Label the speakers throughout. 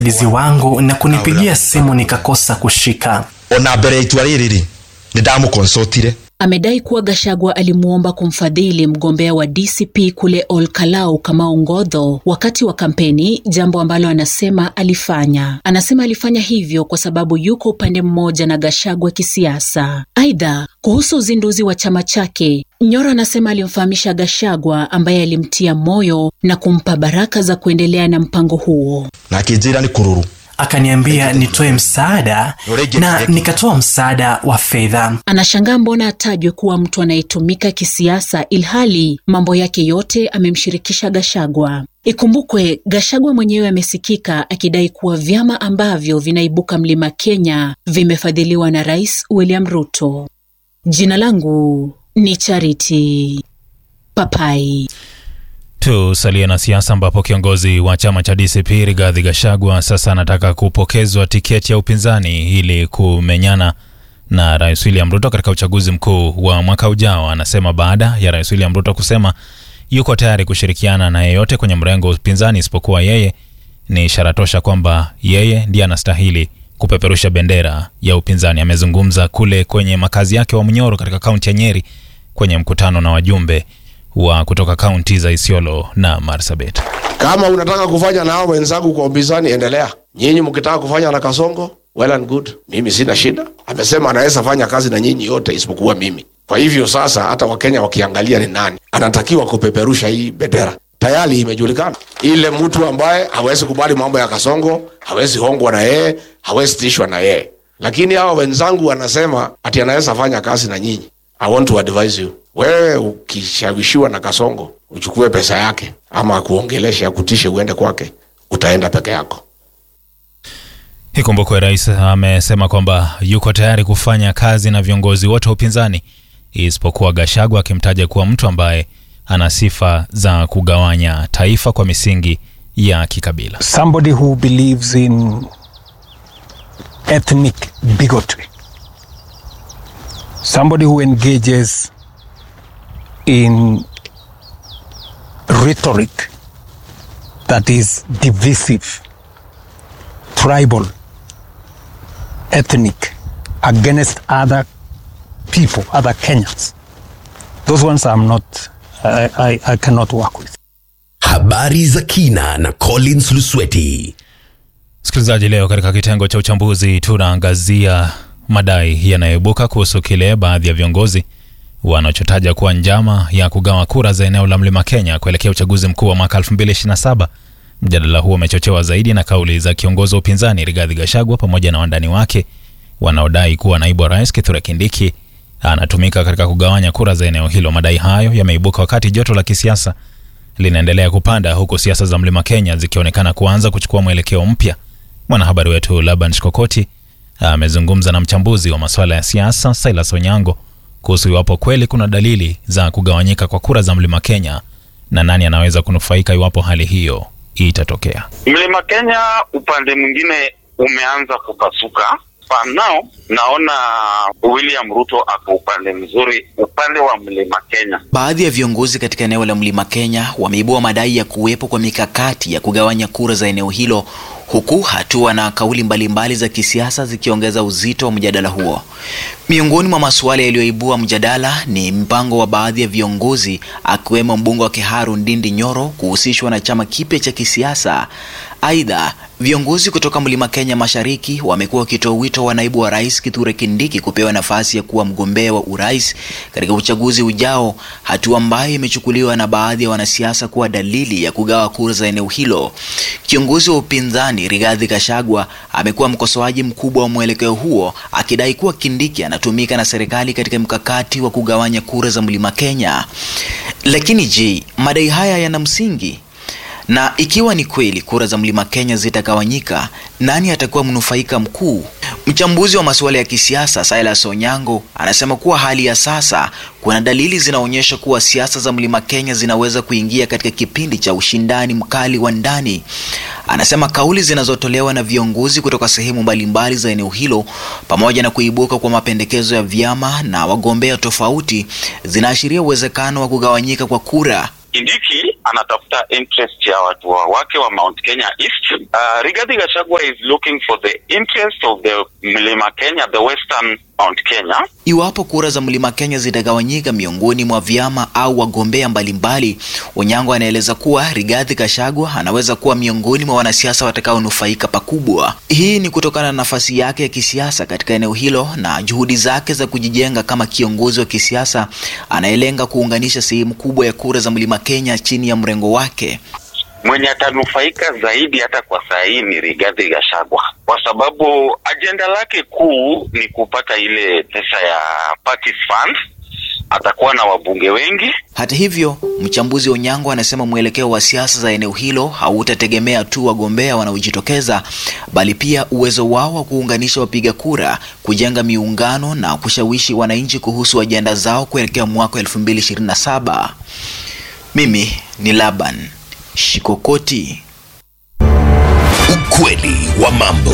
Speaker 1: lizi wangu na kunipigia simu nikakosa kushika.
Speaker 2: ona mbere ya itua rĩrĩ rĩ nĩ ndamũkonsotire
Speaker 3: Amedai kuwa Gashagwa alimwomba kumfadhili mgombea wa DCP kule Olkalau Kamau Ngodho wakati wa kampeni, jambo ambalo anasema alifanya. Anasema alifanya hivyo kwa sababu yuko upande mmoja na Gashagwa kisiasa. Aidha, kuhusu uzinduzi wa chama chake, Nyoro anasema alimfahamisha Gashagwa ambaye alimtia moyo na kumpa baraka za kuendelea na mpango huo.
Speaker 2: na akĩnjĩra nĩ kũrũrũ
Speaker 1: Akaniambia nitoe msaada na nikatoa msaada wa fedha.
Speaker 3: Anashangaa mbona atajwe kuwa mtu anayetumika kisiasa ilhali mambo yake yote amemshirikisha Gashagwa. Ikumbukwe Gashagwa mwenyewe amesikika akidai kuwa vyama ambavyo vinaibuka mlima Kenya vimefadhiliwa na Rais William Ruto. Jina langu ni Charity Papai.
Speaker 4: Tusalie na siasa ambapo kiongozi wa chama cha DCP Rigathi Gachagua sasa anataka kupokezwa tiketi ya upinzani ili kumenyana na Rais William Ruto katika uchaguzi mkuu wa mwaka ujao. Anasema baada ya Rais William Ruto kusema yuko tayari kushirikiana na yeyote kwenye mrengo wa upinzani isipokuwa yeye, ni ishara tosha kwamba yeye ndiye anastahili kupeperusha bendera ya upinzani. Amezungumza kule kwenye makazi yake wa Munyoro katika kaunti ya Nyeri kwenye mkutano na wajumbe wa kutoka kaunti za Isiolo na Marsabit.
Speaker 5: Kama unataka kufanya na hao wenzangu kwa upinzani, endelea. Nyinyi mkitaka kufanya na Kasongo, well and good, mimi sina shida. Amesema anaweza fanya kazi na nyinyi yote isipokuwa mimi. Kwa hivyo sasa, hata Wakenya wakiangalia ni nani anatakiwa kupeperusha hii bendera, tayari imejulikana. Ile mtu ambaye hawezi kubali mambo ya Kasongo, hawezi hongwa na yeye, hawezi tishwa na yeye. Lakini hao wenzangu wanasema ati anaweza fanya kazi na nyinyi. I want to advise you, wewe ukishawishiwa na Kasongo uchukue pesa yake ama akuongeleshe akutishe uende kwake, utaenda peke yako.
Speaker 4: Ikumbukwe rais amesema kwamba yuko tayari kufanya kazi na viongozi wote wa upinzani isipokuwa Gachagua, akimtaja kuwa mtu ambaye ana sifa za kugawanya taifa kwa misingi ya kikabila.
Speaker 6: somebody who believes in ethnic bigotry, somebody who engages in rhetoric that is divisive, tribal, ethnic, against other people, other Kenyans. Those ones I'm not, I, I, I cannot work with.
Speaker 7: Habari za kina na Collins Lusweti.
Speaker 4: Msikilizaji, leo katika kitengo cha uchambuzi tunaangazia madai yanayoibuka kuhusu kile baadhi ya viongozi wanachotaja kuwa njama ya kugawa kura za eneo la Mlima Kenya kuelekea uchaguzi mkuu wa mwaka 2027. Mjadala huo umechochewa zaidi na kauli za kiongozi wa upinzani Rigathi Gachagua pamoja na wandani wake wanaodai kuwa naibu wa rais Kithure Kindiki anatumika katika kugawanya kura za eneo hilo. Madai hayo yameibuka wakati joto la kisiasa linaendelea kupanda huku siasa za Mlima Kenya zikionekana kuanza kuchukua mwelekeo mpya. Mwanahabari wetu Laban Shikokoti amezungumza na mchambuzi wa masuala ya siasa Silas Onyango kuhusu iwapo kweli kuna dalili za kugawanyika kwa kura za Mlima Kenya na nani anaweza kunufaika iwapo hali hiyo itatokea.
Speaker 8: Mlima Kenya upande mwingine umeanza kupasuka. For now naona William Ruto ako upande mzuri, upande wa Mlima Kenya.
Speaker 9: Baadhi ya viongozi katika eneo la Mlima Kenya wameibua madai ya kuwepo kwa mikakati ya kugawanya kura za eneo hilo huku hatua na kauli mbalimbali za kisiasa zikiongeza uzito wa mjadala huo. Miongoni mwa masuala yaliyoibua mjadala ni mpango wa baadhi ya viongozi akiwemo mbunge wa Kiharu Ndindi Nyoro kuhusishwa na chama kipya cha kisiasa. Aidha, viongozi kutoka Mlima Kenya Mashariki wamekuwa wakitoa wito wa naibu wa rais Kithure Kindiki kupewa nafasi ya kuwa mgombea wa urais katika uchaguzi ujao, hatua ambayo imechukuliwa na baadhi ya wanasiasa kuwa dalili ya kugawa kura za eneo hilo. Kiongozi wa upinzani Rigathi Gachagua amekuwa mkosoaji mkubwa wa mwelekeo huo, akidai kuwa Kindiki anatumika na serikali katika mkakati wa kugawanya kura za Mlima Kenya. Lakini je, madai haya yana msingi? Na ikiwa ni kweli kura za Mlima Kenya zitagawanyika, nani atakuwa mnufaika mkuu? Mchambuzi wa masuala ya kisiasa Silas Onyango anasema kuwa hali ya sasa kuna dalili zinaonyesha kuwa siasa za Mlima Kenya zinaweza kuingia katika kipindi cha ushindani mkali wa ndani. Anasema kauli zinazotolewa na viongozi kutoka sehemu mbalimbali za eneo hilo pamoja na kuibuka kwa mapendekezo ya vyama na wagombea tofauti zinaashiria uwezekano wa kugawanyika kwa kura.
Speaker 8: Kindiki anatafuta interest ya watu wa wake wa Mount Kenya East. Uh, Rigathi Gachagua is looking for the interest of the Mlima Kenya, the western Mount Kenya.
Speaker 9: Iwapo kura za Mlima Kenya zitagawanyika miongoni mwa vyama au wagombea mbalimbali, Onyango anaeleza kuwa Rigathi Gachagua anaweza kuwa miongoni mwa wanasiasa watakaonufaika pakubwa. Hii ni kutokana na nafasi yake ya kisiasa katika eneo hilo na juhudi zake za kujijenga kama kiongozi wa kisiasa anayelenga kuunganisha sehemu kubwa ya kura za Mlima Kenya chini ya mrengo wake.
Speaker 8: Mwenye atanufaika zaidi hata kwa saa hii ni Rigathi Gachagua kwa sababu ajenda lake kuu ni kupata ile pesa ya party fund. Atakuwa na wabunge wengi.
Speaker 9: Hata hivyo, mchambuzi Onyango anasema mwelekeo wa siasa za eneo hilo hautategemea tu wagombea wanaojitokeza, bali pia uwezo wao wa kuunganisha wapiga kura, kujenga miungano na kushawishi wananchi kuhusu ajenda zao kuelekea mwaka 2027. Mimi ni Laban Shikokoti.
Speaker 7: Ukweli wa mambo.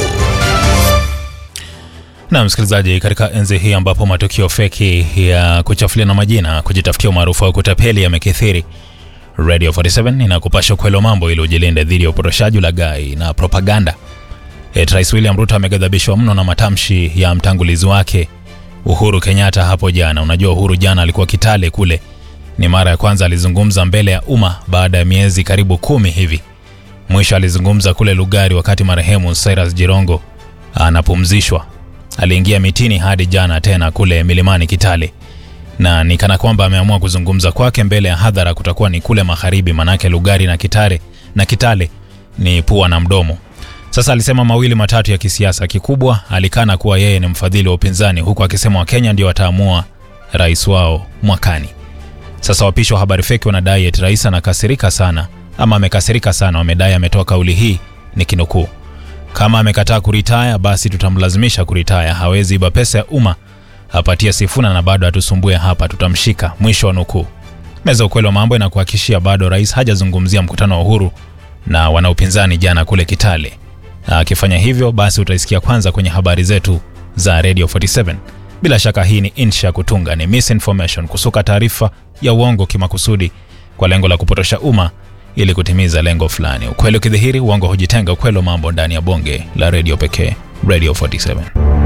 Speaker 4: Na msikilizaji, katika enzi hii ambapo matukio feki ya kuchafuliana majina, kujitafutia umaarufu wa kutapeli yamekithiri, Radio 47 inakupasha ukweli wa mambo ili ujilinde dhidi ya upotoshaji, ulaghai na propaganda. Et Rais William Ruto ameghadhabishwa mno na matamshi ya mtangulizi wake Uhuru Kenyatta hapo jana. Unajua Uhuru jana alikuwa Kitale kule, ni mara ya kwanza alizungumza mbele ya umma baada ya miezi karibu kumi hivi. Mwisho alizungumza kule Lugari wakati marehemu Cyrus Jirongo anapumzishwa. Aliingia mitini hadi jana tena kule milimani Kitale, na ni kana kwamba ameamua kuzungumza kwake mbele ya hadhara kutakuwa ni kule magharibi, manake Lugari na Kitale na Kitale ni pua na mdomo. Sasa alisema mawili matatu ya kisiasa. Kikubwa alikana kuwa yeye ni mfadhili wa upinzani, huku akisema Wakenya ndio wataamua rais wao mwakani. Sasa wapishi wa habari feki wanadai eti rais anakasirika sana ama amekasirika sana. Wamedai ametoa kauli hii ni kinukuu, kama amekataa kuritaya basi tutamlazimisha kuritaya. Hawezi iba pesa ya umma apatie Sifuna na bado atusumbue hapa, tutamshika. Mwisho wa nukuu. Meza ukweli wa mambo inakuhakikishia bado rais hajazungumzia mkutano wa Uhuru na wanaupinzani jana kule Kitale. Akifanya hivyo basi utaisikia kwanza kwenye habari zetu za Radio 47. Bila shaka hii ni insha kutunga, ni misinformation, kusuka taarifa ya uongo kimakusudi kwa lengo la kupotosha umma ili kutimiza lengo fulani. Ukweli ukidhihiri, uongo hujitenga. Ukweli wa mambo ndani ya bonge la redio pekee, Radio 47.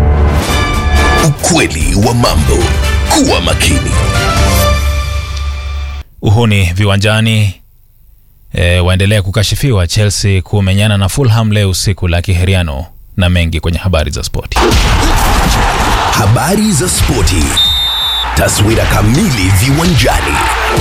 Speaker 7: Ukweli wa mambo. Kuwa makini.
Speaker 4: Uhuni viwanjani e, waendelea kukashifiwa. Chelsea kumenyana na Fulham leo usiku la kiheriano na mengi kwenye habari za spoti.
Speaker 7: Habari za spoti. Taswira kamili viwanjani.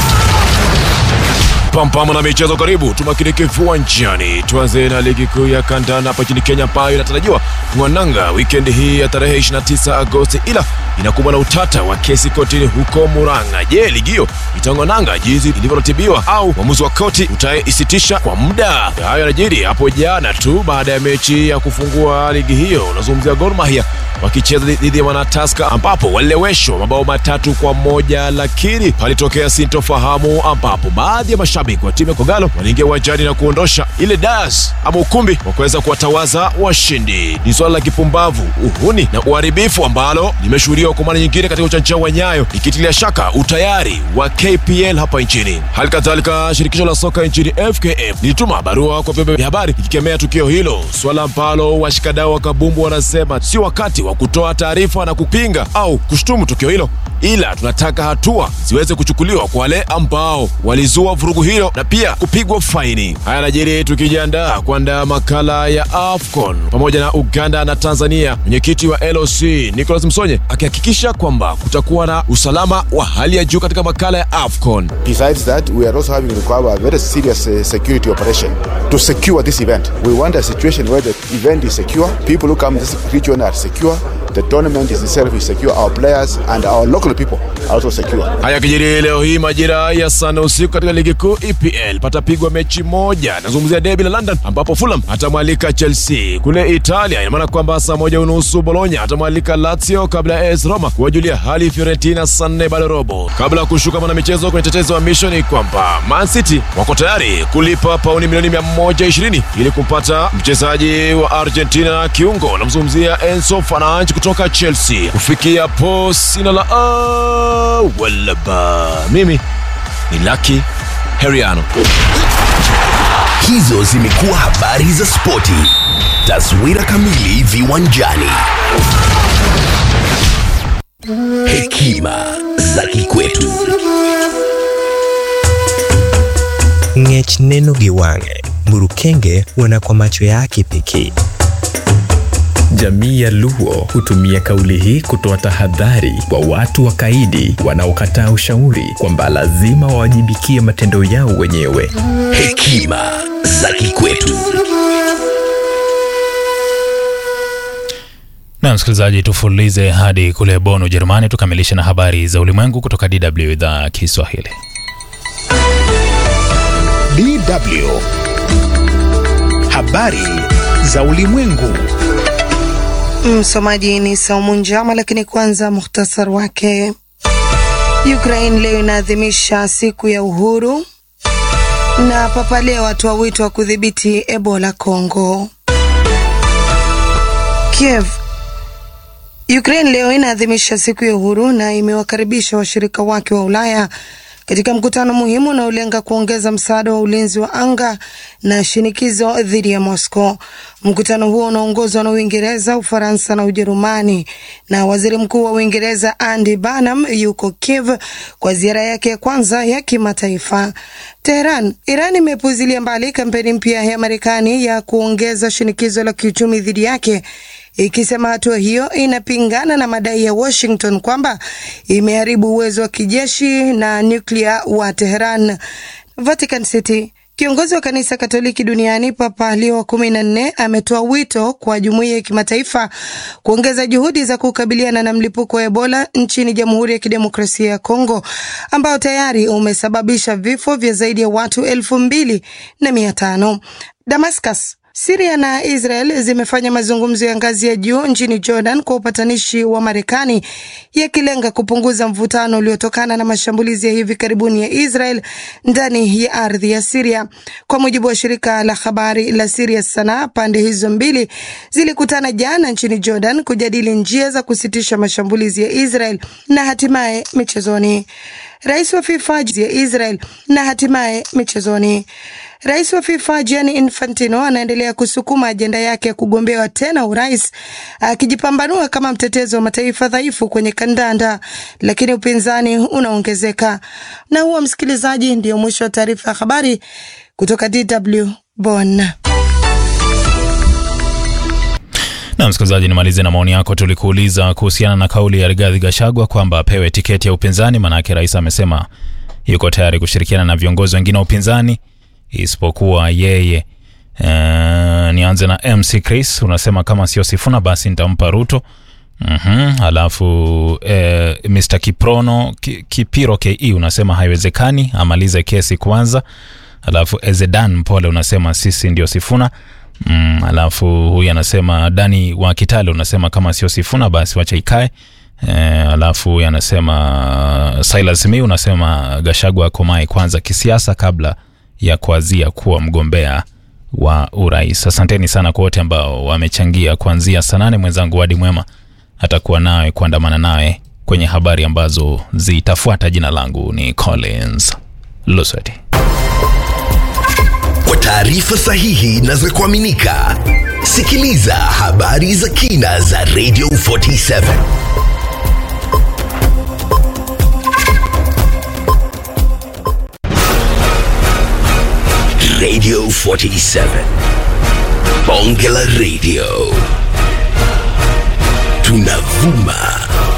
Speaker 10: Pampama na michezo, karibu tumakinike viwanjani. Tuanze na ligi kuu ya kandanda hapa nchini Kenya ambayo inatarajiwa kuananga wikendi hii ya tarehe 29 Agosti, ila inakumbwa na utata wa kesi kotini huko Murang'a. Je, ligi hiyo itaongananga jinsi ilivyoratibiwa au uamuzi wa koti utaisitisha kwa muda? Hayo yanajiri hapo jana tu baada ya mechi ya kufungua ligi hiyo. Unazungumzia Gor Mahia wakicheza dhidi ya Wanataska ambapo walileweshwa mabao matatu kwa moja, lakini palitokea sintofahamu ambapo baadhi ya mashabiki wa timu ya Kogalo waliingia uwanjani na kuondosha ile das ama ukumbi wa kuweza kuwatawaza washindi. Ni swala la kipumbavu, uhuni na uharibifu ambalo limeshuhudiwa kwa mara nyingine katika uwanja wa Nyayo, ikitilia shaka utayari wa KPL hapa nchini. Hali kadhalika shirikisho la soka nchini FKF lilituma barua kwa vyombo vya habari ikikemea tukio hilo, swala ambalo washikadau wa kabumbu wanasema si wakati wa kutoa taarifa na kupinga au kushutumu tukio hilo, ila tunataka hatua ziweze kuchukuliwa kwa wale ambao walizua vurugu hilo na pia kupigwa faini. Haya najiri tukijiandaa kuandaa makala ya AFCON pamoja na Uganda na Tanzania, mwenyekiti wa LOC Nicholas Msonye akihakikisha kwamba kutakuwa na usalama wa hali ya juu katika makala ya AFCON.
Speaker 11: Besides that, we are also having required a very serious uh, security operation to secure this event. We want a situation where the event is secure, people who come to this region are secure, the tournament is itself is secure, our players and our local people are also secure.
Speaker 10: Haya kijiri leo hii majira ya sana usiku katika ligi kuu EPL patapigwa mechi moja, nazungumzia debi la London ambapo Fulham atamwalika Chelsea. Kule Italia ina maana kwamba saa moja unusu Bologna atamwalika Lazio kabla ya AS Roma kuwajulia hali Fiorentina saa nne bado robo. Kabla ya kushuka mwana michezo kwenye tetezi wa misho ni kwamba Man City wako tayari kulipa pauni milioni 120 ili kumpata mchezaji wa Argentina kiungo, namzungumzia Enzo Fernandes kutoka Chelsea. Kufikia po sina la a wala ba, mimi ni Lucky heriano
Speaker 7: Hizo zimekuwa habari za spoti. Taswira kamili viwanjani. Hekima za kikwetu.
Speaker 12: ng'ech neno gi wang'e mburukenge huona kwa macho yake pekee
Speaker 13: Jamii ya Luo hutumia kauli hii kutoa tahadhari kwa watu wakaidi wanaokataa ushauri kwamba lazima wawajibikie matendo yao wenyewe.
Speaker 7: Hekima za kikwetu.
Speaker 4: Na msikilizaji, tufulize hadi kule Bonn, Ujerumani, tukamilishe na habari za ulimwengu kutoka DW idhaa ya Kiswahili.
Speaker 14: DW. Habari za ulimwengu.
Speaker 15: Msomaji ni Saumu Njama, lakini kwanza muhtasar wake. Ukraine leo inaadhimisha siku ya uhuru, na Papa Leo atoa wito wa kudhibiti Ebola Kongo. Kiev. Ukraine leo inaadhimisha siku ya uhuru na imewakaribisha washirika wake wa Ulaya katika mkutano muhimu unaolenga kuongeza msaada wa ulinzi wa anga na shinikizo dhidi ya Moscow. Mkutano huo unaongozwa na Uingereza, Ufaransa na Ujerumani, na waziri mkuu wa Uingereza Andy Burnham yuko Kiev kwa ziara yake ya kwanza ya kimataifa. Teheran. Iran imepuzilia mbali kampeni mpya ya Marekani ya kuongeza shinikizo la kiuchumi dhidi yake ikisema hatua hiyo inapingana na madai ya Washington kwamba imeharibu uwezo wa kijeshi na nyuklia wa Teheran. Vatican City. Kiongozi wa kanisa Katoliki duniani Papa Leo wa kumi na nne ametoa wito kwa jumuiya ya kimataifa kuongeza juhudi za kukabiliana na mlipuko wa Ebola nchini Jamhuri ya Kidemokrasia ya Kongo ambao tayari umesababisha vifo vya zaidi ya watu elfu mbili na mia tano. Damascus Siria na Israel zimefanya mazungumzo ya ngazi ya juu nchini Jordan kwa upatanishi wa Marekani yakilenga kupunguza mvutano uliotokana na mashambulizi ya hivi karibuni ya Israel ndani ya ardhi ya Siria. Kwa mujibu wa shirika la habari la Siria Sana, pande hizo mbili zilikutana jana nchini Jordan kujadili njia za kusitisha mashambulizi ya Israel na hatimaye michezoni. Rais wa FIFA ya Israel na hatimaye michezoni. Rais wa FIFA Gianni Infantino anaendelea kusukuma ajenda yake ya kugombewa tena urais akijipambanua kama mtetezi wa mataifa dhaifu kwenye kandanda, lakini upinzani unaongezeka. Na huo, msikilizaji, ndio mwisho wa taarifa ya habari kutoka DW Bonn.
Speaker 4: Na msikilizaji, nimalize na maoni yako. Tulikuuliza kuhusiana na kauli ya Rigathi Gachagua kwamba apewe tiketi ya upinzani, maanake rais amesema yuko tayari kushirikiana na viongozi wengine wa upinzani isipokuwa yeye. Uh, nianze na MC Chris, unasema kama sio Sifuna basi nitampa Ruto. Mm-hmm. Alafu eh, Mr Kiprono Ki, Kipiro KE unasema haiwezekani, amalize kesi kwanza. Alafu Ezedan Mpole unasema sisi ndio Sifuna. Mm, alafu huyu anasema Dani wa Kitale unasema kama sio Sifuna basi wacha ikae. Eh, alafu huyu anasema Silas Mi unasema Gashagwa akomae kwanza kisiasa kabla ya kuazia kuwa mgombea wa urais. Asanteni sana kwa wote ambao wamechangia kuanzia saa nane. Mwenzangu Wadi Mwema atakuwa nawe kuandamana nawe kwenye habari ambazo zitafuata. Jina langu ni Collins Lusweti.
Speaker 7: Kwa taarifa sahihi na za kuaminika, sikiliza habari za kina za Radio 47 Radio 47 Bonge la Radio tunavuma